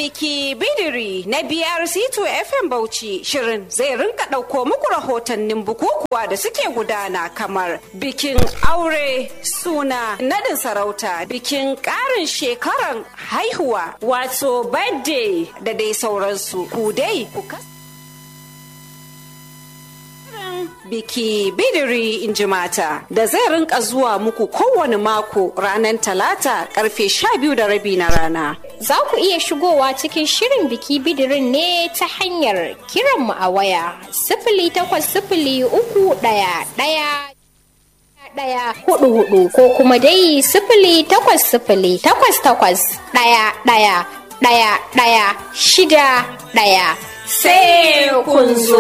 biki bidiri na BRC2 FM Bauchi shirin zai rinka ɗauko muku rahotannin bukukuwa da suke gudana kamar bikin aure suna nadin sarauta bikin ƙarin shekaran haihuwa wato birthday da dai sauransu ku dai ku biki bidiri in ji mata da zai rinka zuwa muku kowane mako ranar talata karfe sha biyu da rabi na rana. Za ku iya shigowa cikin shirin biki bidirin ne ta hanyar kiranmu a waya sifili takwas sifili uku ɗaya ɗaya ɗaya hudu hudu ko kuma dai sifili takwas sifili takwas takwas ɗaya ɗaya ɗaya ɗaya shida ɗaya. Sai kun zo.